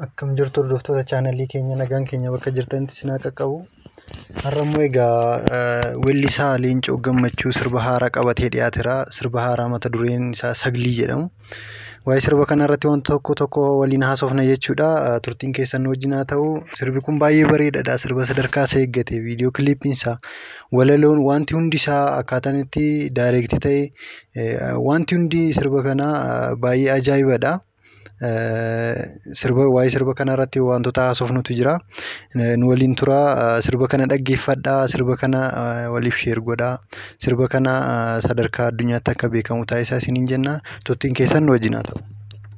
Akkam jirtu hordoftoota chaanalii keenya nagaan keenya bakka jirtanitti isin haa qaqqabu. Har'a immoo egaa weellisaa Leencoo Gammachuu sirba haaraa qabatee dhiyaateera. Sirba haaraa mata dureen isaa Saglii jedhamu. Waa'ee sirba kana irratti wanta tokko tokko waliin haasofna jechuudha. Turtiin keessan nu wajjin haa ta'u. Sirbi kun baay'ee bareedaadha. Sirba sadarkaa isaa eeggate. Viidiyoo kiliippiin isaa, walaloon wanti hundi isaa akkaataan itti daayireektii ta'e wanti hundi sirba kanaa baay'ee ajaa'ibadha. Sirba waa'ee sirba kanaa irratti wantoota haasofnutu jira. Nu waliin turaa. Sirba kana dhaggeeffadhaa. Sirba kana waliif sheer godhaa. Sirba kana sadarkaa addunyaatti akka beekamu taasisaa isiniin jenna. Turtiin keessan nu wajjin haa ta'u.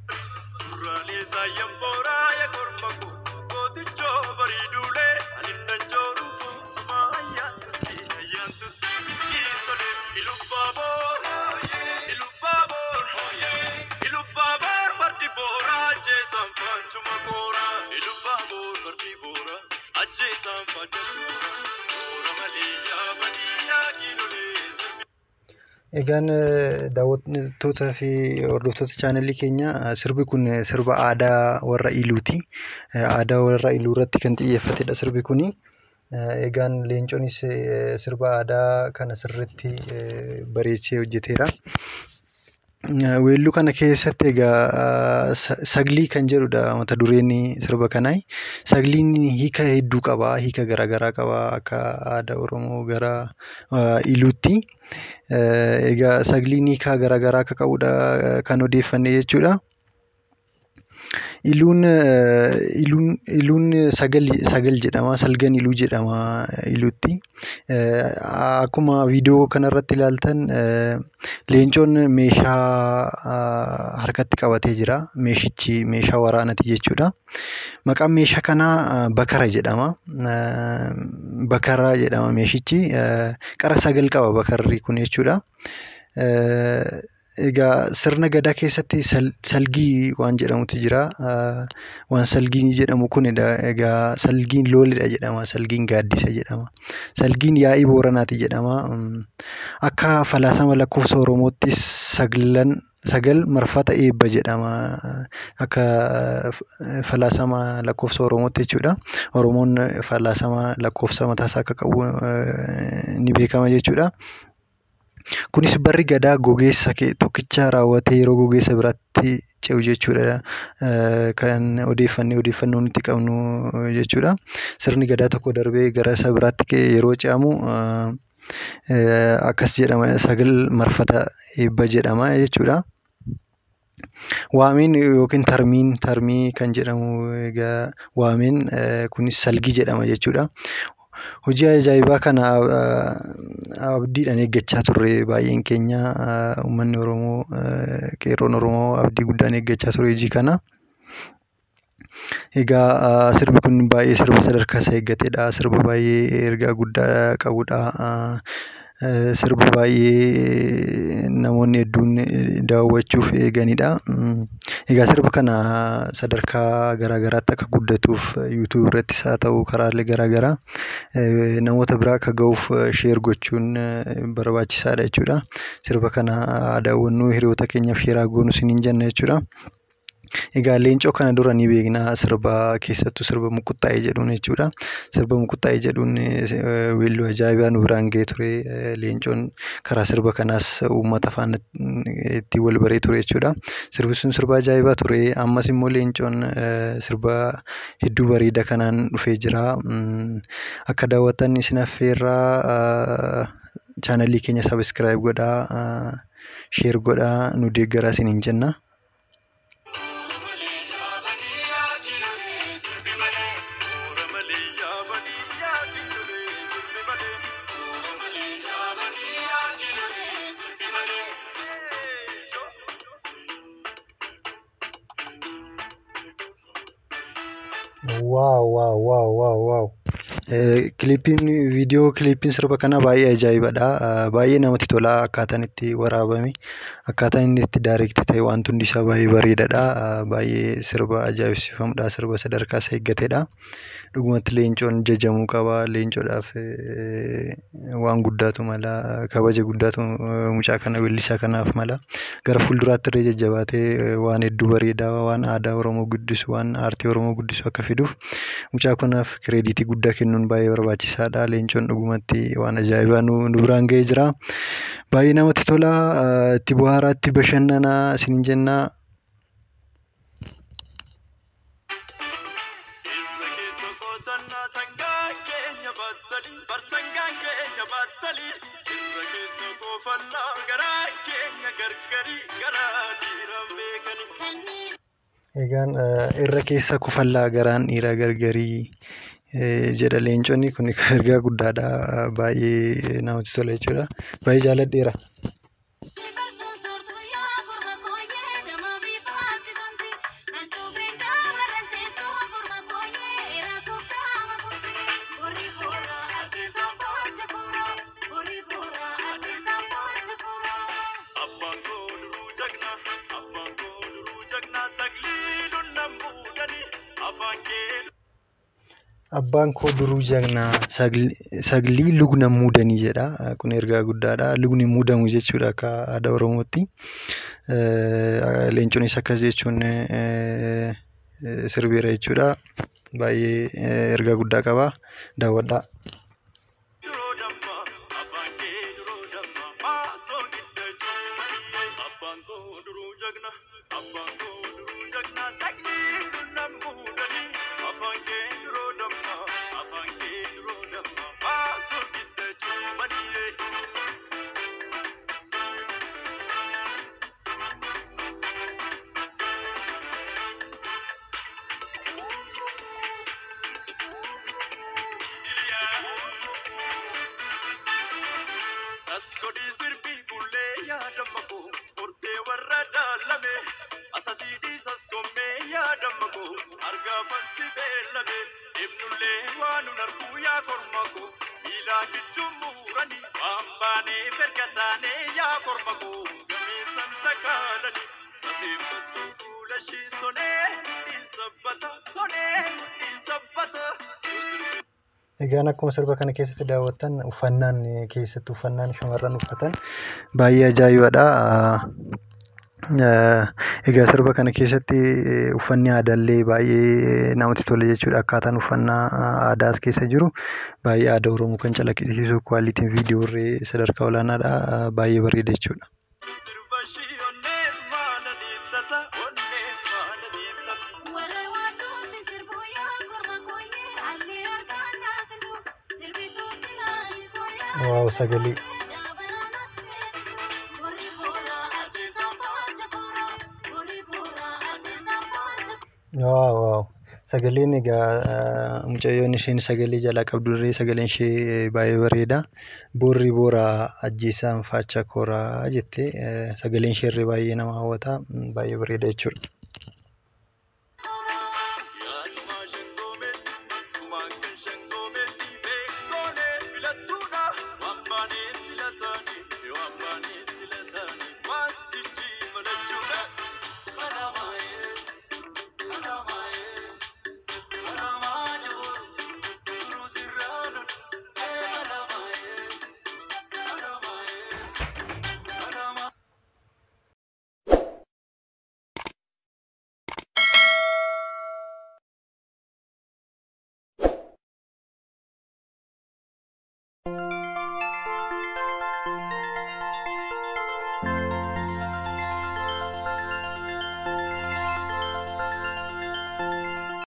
Egaan daawwattootaa fi hordoftoota chaanalii keenyaa sirbi kun sirba aadaa warra Iluuti. Aadaa warra Iluu irratti kan xiyyeeffatedha sirbi kuni. Egaan Leencoonis sirba aadaa kana sirriitti bareechee hojjeteera. Weelluu kana keessatti egaa Saglii kan jedhudha mata dureen sirba kanaa. Sagliin hiika hedduu qaba. Hiika garaagaraa qaba. Akka aadaa Oromoo gara Iluutti. Egaa Sagliin hiika garaagaraa akka qabudha kan odeeffanne jechuudha. Iluun Iluun Sagal jedhama. Salgan Iluu jedhama Iluutti. Akkuma viidiyoo kanarratti ilaaltan Leencoon meeshaa harkatti qabatee jira. Meeshichi meeshaa waraanaati jechuudha. Maqaan meeshaa kanaa Bakara jedhama. Bakara jedhama meeshichi. Qara sagal qaba bakarri kun jechuudha. Egaa sirna gadaa keessatti salgii waan jedhamutu jira. Waan salgii jedhamu kunidha. Egaa salgiin loledha jedhama. Salgiin gaaddisa jedhama. Salgiin yaa'ii booranaati jedhama. Akka falaasama lakkoofsa Oromoottis saglan sagal marfata eebba jedhama. Akka falaasama lakkoofsa Oromootti jechuudha. Oromoon falaasama lakkoofsa mataasaa akka qabu ni beekama jechuudha. Kunis barri gadaa gogeessa tokkicha raawwatee yeroo gogeessa biraatti ce'u jechuudha. Kan odeeffannee odeeffannoo nuti qabnu jechuudha. Sirni gadaa tokko darbee gara isa biraatti yeroo ce'amu akkas jedhama sagal marfata eebba jedhama jechuudha. Waameen yookiin tarmiin tarmii kan jedhamu egaa waameen kunis salgii jedhama jechuudha. Hojii ajaa'ibaa kana abdiidhaan eeggachaa turre baay'een keenya uummanni Oromoo qeerroon Oromoo abdii guddaan eeggachaa ture hojii kana. Egaa sirbi kun baay'ee sirba sadarkaa isaa eeggatedha. Sirba baay'ee ergaa guddaa qabudha. Sirba baay'ee namoonni hedduun daawwachuuf eeganidha. Egaa sirba kana sadarkaa garaagaraatti akka guddatuuf yuutuub irrattis haa ta'u karaalee garaagaraa namoota bira akka gahuuf sheer gochuun barbaachisaadha jechuudha. Sirba kana haa daawwannu hiriyoota keenyaaf sheer haa goonu isiniin jenna jechuudha. Egaa Leencoo kana dura ni beekna sirba keessattuu sirba Mukuttaa'ee jedhuun jechuudha. Sirba Mukuttaa'ee jedhuun weelluu ajaa'ibaa nu biraan gahee ture. Leencoon karaa sirba kanaas uummata faana ittiin wal baree ture jechuudha. Sirbi sun sirba ajaa'ibaa ture. Ammas immoo Leencoon sirba hedduu bareedaa kanaan dhufee jira. Akka daawwattan isin affeerraa chaanalii keenya sabiskiraayib godhaa. Sheer godhaa nu deeggaraa isiniin jenna. Waaw waaw waaw waaw waaw! Kilippiin viidiyoo kilippiin sirba kanaa baay'ee ajaa'ibadha. Baay'ee namatti tola akkaataan itti waraabame akkaataan inni itti daayireektii ta'e wanti hundi isaa baay'ee bareedaadha. Baay'ee sirba ajaa'ibsiifamudha. Sirba sadarkaa isaa eeggatedha. Dhugumatti leencoon jajamuu qaba. Leencoodhaaf waan guddaatu mala. Kabaja guddaatu mucaa kana weellisaa kanaaf mala. Gara fuulduraatti illee jajjabaatee waan hedduu bareedaa waan aadaa Oromoo guddisu waan aartii Oromoo guddisu akka fiduuf mucaa kanaaf kireeditii guddaa kennuun baay'ee barbaachisaadha. Leencoon dhugumatti waan ajaa'ibaa nu biraan gahee jira. Baay'ee namatti tola. Itti bohaaraa, itti bashannanaa isiniin jenna. Egaan irra keessa kufallaa garaan dhiiraa gargarii jedha leenconni kun ergaa guddaadha. Baay'ee namatti tola jechuudha. Baay'ee jaalladheera. Abbaan koo duruu jagnaa saglii lugna muudanii jedha. Kun ergaa guddaadha. Lugni muudamu jechuudha akka aadaa Oromootti. Leenconis akkas jechuun sirbeera jechuudha. Baay'ee ergaa guddaa qaba. Daawwadhaa. Godii sirbii gullee yaadama koo hortee warra daalame asasii dhiisas gommee yaadama koo argaa fansi beellame ibnullee waan nun arguu yaa korma koo miilaan jechuun muuranii waan baanee ferga taanee yaa korma koo gameessan takaalanii safeeffattuu fuula shii sonee mudhiin sabbata sonee mudhiin sabbata. Egaan akkuma sirba kana keessatti daawwattan uffannaan keessatti uffannaan shamarran uffatan baay'ee ajaa'ibadha. Egaa sirba kana keessatti uffanni aadaallee baay'ee namatti tola jechuudha. Akkaataan uffannaa aadaa as keessa jiru baay'ee aadaa Oromoo kan calaqqisiisu kwaalitiin viidiyoo illee sadarkaa olaanaadha. Baay'ee bareeda jechuudha. Sirba shii onnee maala dhiittata onnee maala dhiittata. Waaw sagalee. Waaw waaw. Sagaleen egaa mucayyoon isheen sagalee jalaa qabdu illee sagaleen ishee baay'ee bareeda. Boorri boora ajjeesaan faacha kooraa jette sagaleen ishee illee baay'ee nama hawwata. Baay'ee bareeda jechuudha.